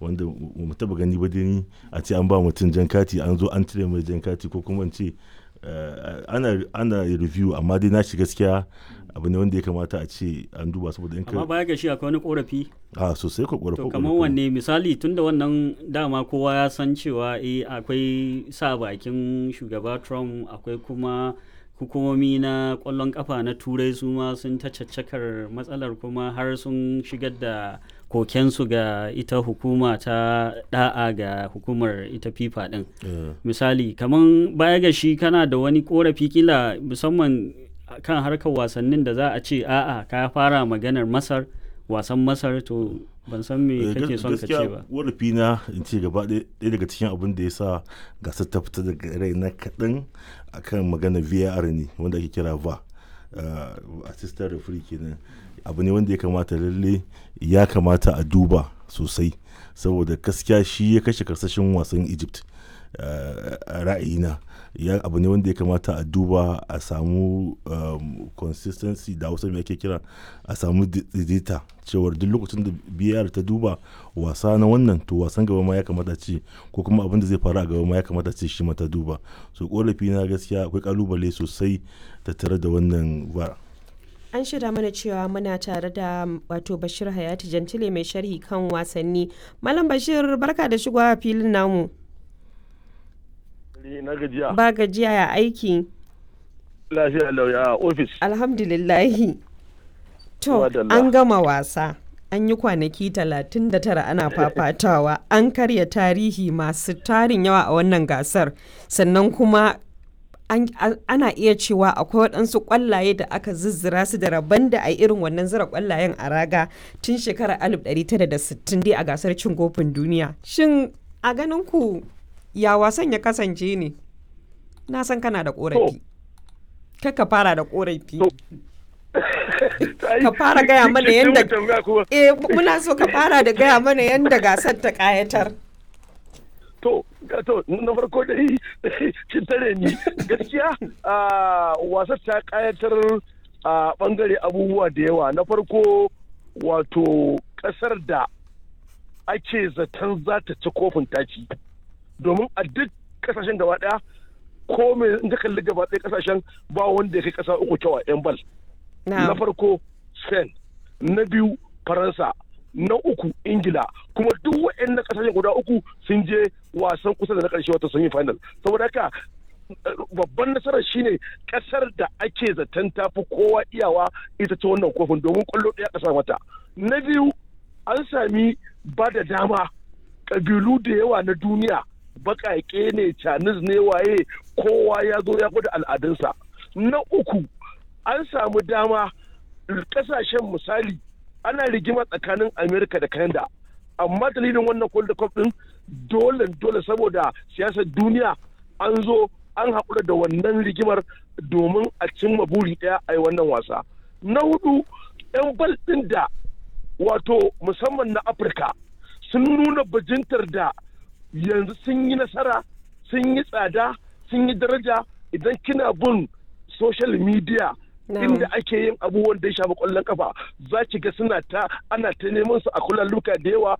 wanda mu taba gani ba dai a ce an ba mutum jan kati an zo an cire mai jan kati ko kuma ce ana ana review amma dai na shi gaskiya abu ne wanda ya kamata a ce an duba saboda in amma baya ga shi akwai wani korafi a sosai ko korafi to kamar wanne misali tunda wannan dama kowa ya san cewa eh akwai sa bakin shugaba Trump akwai kuma hukumomi na kwallon kafa na turai su ma sun ta caccakar matsalar kuma har sun shigar da kokensu ga ita hukuma ta da'a ga hukumar ita fifa din misali kamar baya ga shi kana da wani korafi kila musamman kan harkar wasannin da za a ce a'a ka fara maganar masar wasan masar to ban san me kake son ka ce ba warafi na in ce gaba ɗaya daga cikin abin da ya sa gasar ta fita daga rai na kaɗan akan magana var ne wanda ake kira va assistant referee kenan abu ne wanda ya kamata lalle ya kamata a duba sosai saboda gaskiya shi ya kashe karsashin wasan egypt a ra'ayina ya abu ne wanda ya kamata a duba a samu consistency da wasu ake kira a samu daidaita cewar duk lokacin da biyar ta duba wasa na wannan to wasan gaba ma ya kamata ce ko kuma abin da zai faru a gaba ma ya kamata ce shi mata duba so korafi na gaskiya akwai kalubale sosai tattare da wannan ba an shirya mana cewa muna tare da wato bashir hayati jantile mai sharhi kan wasanni malam bashir barka da shigowa filin namu na gajiya. Ba gajiya ya aiki. Lafiya lauya a ofis. Alhamdulillahi. To, an gama wasa. An yi kwanaki 39 ana fafatawa. An karya tarihi masu tarin yawa a wannan gasar. Sannan kuma ana iya cewa akwai waɗansu ƙwallaye da aka zizzira su da rabon da a irin wannan zira ƙwallayen a raga tun shekarar 1960 dai a gasar cin kofin duniya. Shin a ganin ku ya wasan ya kasance ne na san kana da korafi ka fara da korafi ka fara gaya mana yadda eh muna so ka fara da gaya mana yadda gasar ta kayatar to to na farko dai kin tare ni gaskiya wasar ta kayatar a bangare abubuwa da yawa na farko wato kasar da ake zaton za ta ci kofin taci domin a duk kasashen gaba daya ko me in ka kalli gaba daya kasashen ba wanda ya kai kasa uku kyau a yan bal na farko spain na biyu faransa na uku ingila kuma duk waɗannan kasashen guda uku sun je wasan kusa da na ƙarshe wata sun yi final saboda haka babban nasarar shine kasar da ake zaton tafi kowa iyawa ita ce wannan kofin domin kwallo ɗaya ƙasa mata na biyu an sami ba da dama ƙabilu da yawa na duniya baƙaƙe ne canis ne waye kowa ya zo ya gwada al'adunsa na uku an samu dama ƙasashen misali ana rigima tsakanin amerika da canada amma dalilin wannan world cup din dole dole saboda siyasar duniya an zo an haƙura da wannan rigimar domin a cimma buri ɗaya a yi wannan wasa na hudu 'yan bal ɗin da wato musamman na afirka sun nuna bajintar da yanzu sun yi nasara sun yi tsada sun yi daraja idan kina bin social media inda ake yin abubuwan da ya shafi kwallon kafa za ki ga suna ta ana ta neman su a luka da yawa